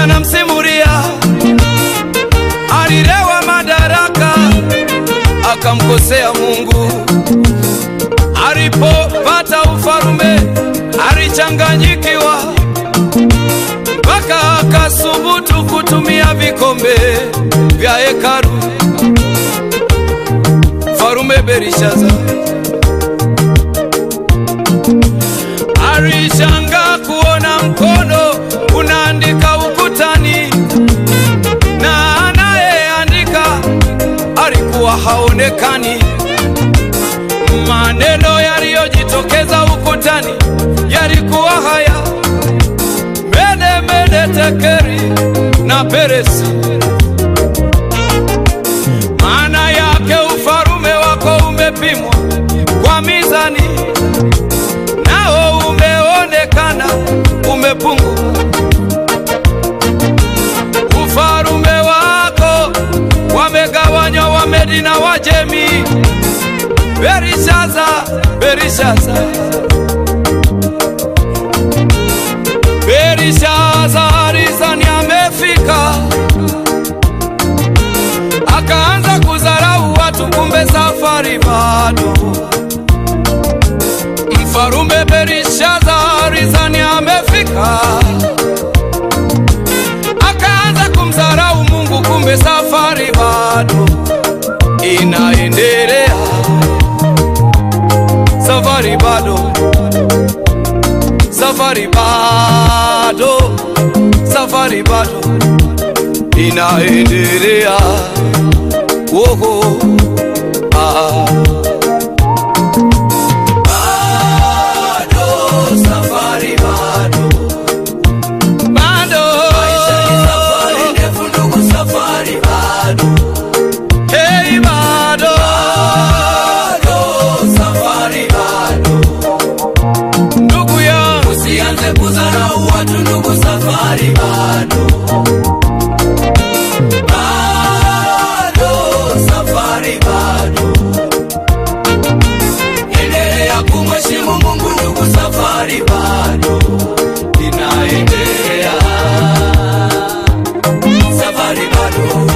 anamsimulia alilewa madaraka akamkosea Mungu. Alipopata ufalume alichanganyikiwa, mpaka akasubutu kutumia vikombe vya hekalu. Mfalume Belishaza alishangaa kuona mkono unaandika ukutani na anayeandika alikuwa haonekani. Maneno yaliyojitokeza ukutani yalikuwa haya: mene mene tekeri na peresi. Maana yake ufalume wako umepimwa kwa mizani, nao umeonekana umepungua. Ufalume wako wamegawanywa Wamedi na Wajemi. Belishaza, Belishaza, Belishaza alizani amefika, akaanza kudharau watu, kumbe safari bado. Mfalume Belishaza alizani amefika, akaanza kumdharau Mungu, kumbe safari bado inaendelea. Safari bado, safari bado, safari bado inaendelea. Woho, ah. Bado, safari bado. Bado. Hey, bado. Ndugu yangu Usianze kudharau watu ndugu, safari bado. Bado, safari bado. Endelea kumheshimu Mungu ndugu, safari bado inaendelea. Safari bado.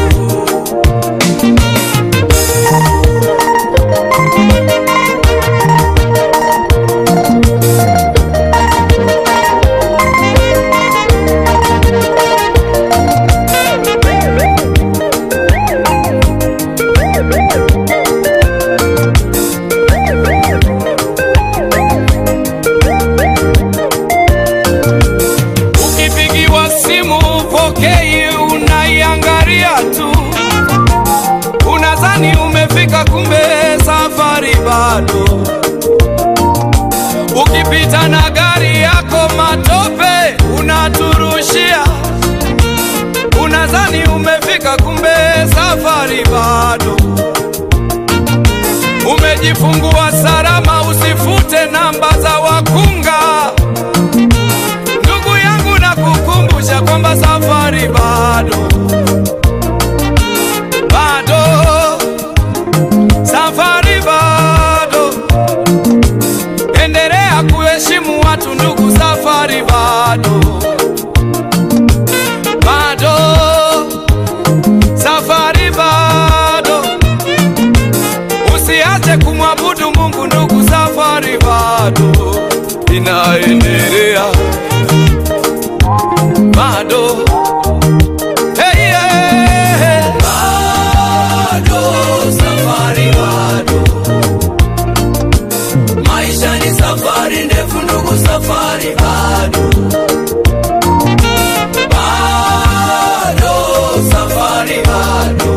Ukipigiwa simu upokei, unaiangalia tu, unadhani umefika, kumbe safari bado. Ukipita na gari yako matope unaturushia, unadhani umefika, kumbe safari bado. Umejifungua salama, usifute namba za wakunga. Ndugu yangu na kukumbusha kwamba safari bado, bado, safari bado. Endelea kuheshimu watu ndugu, safari bado, bado, safari bado. Usiache kumwabudu Mungu ndugu, safari bado inaendelea bado hey, yeah. Bado, safari bado. Maisha ni safari ndefu ndugu, safari bado. Bado, safari bado.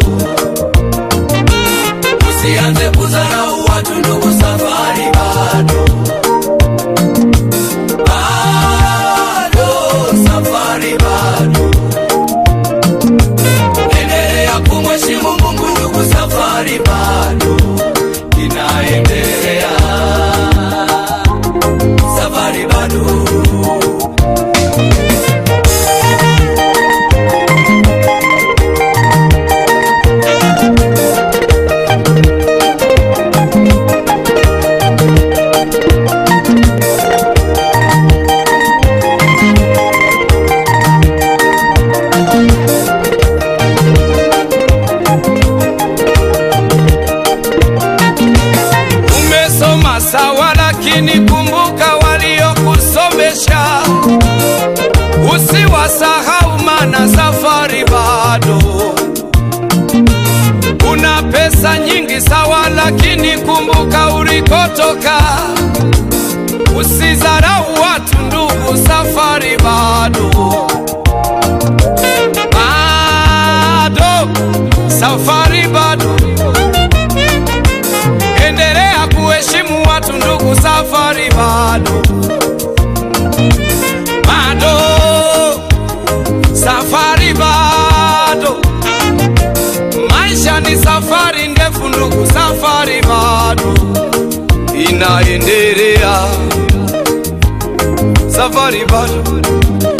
Usianze kudharau watu ndugu, safari bado. Bado, safari bado. ulipotoka. Usizarau watu ndugu, safari bado bado, safari bado. Endelea kuheshimu watu ndugu, safari bado bado, safari bado. Maisha ni safari ndefu ndugu, safari bado inaendelea, safari bado